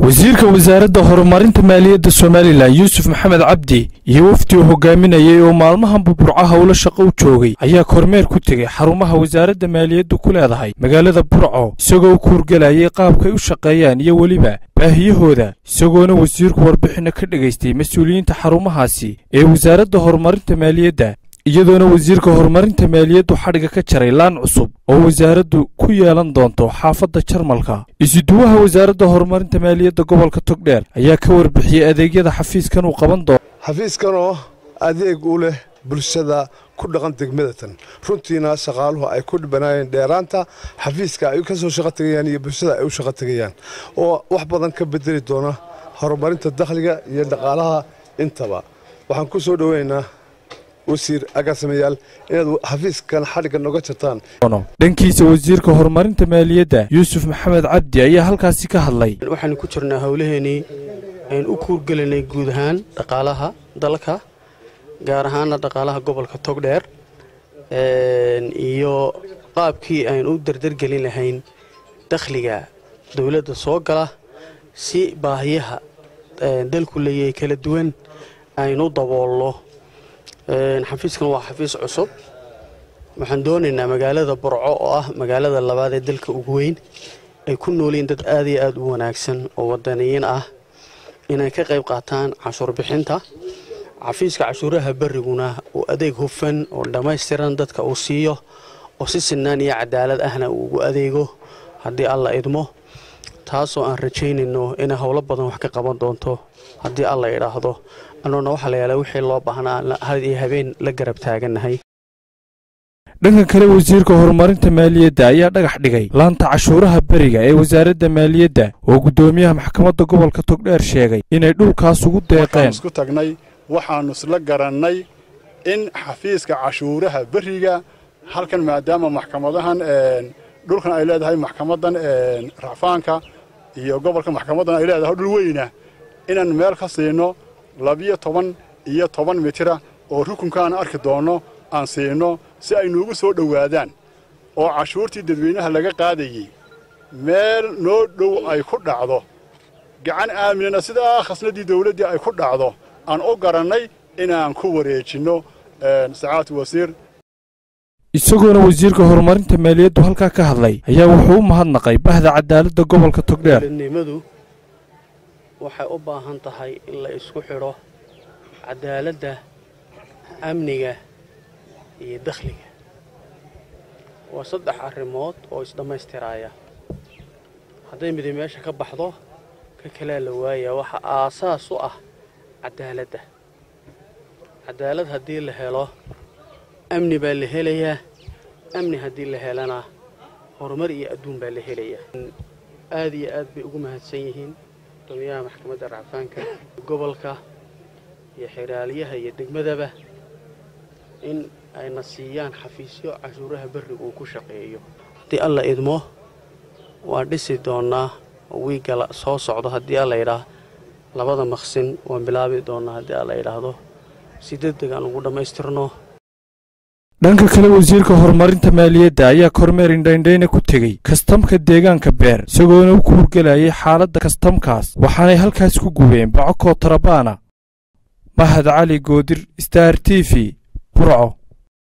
wasiirka wasaaradda horumarinta maaliyadda somalilan yuusuf maxamed cabdi iyo wafdi uu hogaaminayay oo maalmahanba burco howlo shaqo u joogay ayaa kormeer ku tegey xarumaha wasaaradda maaliyaddu ku leedahay magaalada burco isagoo u kuurgelayay qaabkay u shaqeeyaan iyo weliba baahiyahooda isagoona wasiirku warbixinno ka dhegaystay mas-uuliyiinta xarumahaasi ee wasaaradda horumarinta maaliyadda iyadoona wasiirka horumarinta maaliyaddu xadhiga ka jaray laan cusub oo wasaaraddu ku yeelan doonto xaafadda jarmalka isuduwaha wasaaradda horumarinta maaliyadda gobolka togdheer ayaa ka warbixiyey adeegyada xafiiskan uu qaban doono xafiiskanoo adeeg u leh bulshada ku dhaqan degmadatan runtiina shaqaaluhu ay ku dhibanaayeen dheeraanta xafiiska ay ka soo shaqo tegayaan iyo bulshada ay u shaqo tegayaan oo wax badan ka bedeli doona horumarinta dakhliga iyo dhaqaalaha intaba waxaan ku soo dhoweynaa wasiir agaasimayaal inaad xafiiskan xadhigga noga jartaan dhankiisa wasiirka horumarinta maaliyadda yuusuf maxamed cabdi ayaa halkaasi ka hadlay waxaanu ku jirnaa howlaheenii aynu u kuurgelinay guud ahaan dhaqaalaha dalka gaar ahaana dhaqaalaha gobolka togdheer iyo qaabkii aynu u dardargelin lahayn dakhliga dowladda soo gala si baahiyaha dalku leeyahay kala duwan aynu daboolno xafiiskan waa xafiis cusub waxaan doonaynaa magaalada burco oo ah magaalada labaad ee dalka ugu weyn ay ku noolyiin dad aad iyo aad u wanaagsan oo wadaniyiin ah inay ka qayb qaataan cashuur bixinta xafiiska cashuuraha beriguna uu adeeg hufan oo dhammaystiran dadka uu siiyo oo si sinaan iyo cadaalad ahna uu ugu adeego haddii alla idmo taasoo aan rajaynayno inay howlo badan wax ka qaban doonto haddii alla idhaahdo annuuna waxaa la yaala wixii loo baahnaa had iyo habeen la garab taagannahay dhanka kale wasiirka horumarinta maaliyadda ayaa dhagax dhigay laanta cashuuraha beriga ee wasaaradda maaliyadda oo guddoomiyaha maxkamadda gobolka togdheer sheegay inay dhulkaas ugu deeqeen isku tagnay waxaannu isla garannay in xafiiska cashuuraha beriga halkan maadaama maxkamadahan dhulkan ay leedahay maxkamadan racfaanka iyo gobolka maxkamaddan ay leedahay dhul weyna inaan meel ka siino labiyo toban iyo toban mitira oo rukunkaan arki doonno aan siino si ay nuugu soo dhowaadaan oo cashuurtii dadweynaha laga qaadayey meel noo dhow ay ku dhacdo gacan aaminana sidaa khasnadii dawladdii ay ku dhacdo aan u garannay inaan ku wareejinno sacaadatu wasiir isagoona wasiirka horumarinta maaliyaddu halkaa ka hadlay ayaa wuxuu u mahadnaqay bahda cadaaladda gobolka togdheer nimadu waxay u baahan tahay in la isku xidho cadaaladda amniga iyo dakhliga waa saddex arrimood oo isdhammaystiraaya hadday midi meesha ka baxdo ka kalea la waayaa waxa aasaas u ah cadaaladda cadaalad haddii la helo amni baa la helayaa amni haddii la helana horumar iyo adduun baa la helayaa aad iyo aad bay ugu mahadsan yihiin guddoomiyaha maxkamadda racfaanka gobolka iyo xiraaliyaha iyo degmadaba in ayna siiyaan xafiisyo cashuuraha berriga uu ku shaqeeyo haddii alla idmo waan dhisi doonnaa wiigala soo socdo haddii alla yidhaah labada maqsin waan bilaabi doonnaa haddii alla yidhaahdo si degdeg aan ugu dhammaystirno dhanka kale wasiirka horumarinta maaliyadda ayaa kormeer indhaindhayna ku tegey kastamka deegaanka beer isagoona u kuurgelayay xaaladda kastamkaas waxaanay halkaas ku gubeen bacokoo tarabaana mahad cali goodir star t v burco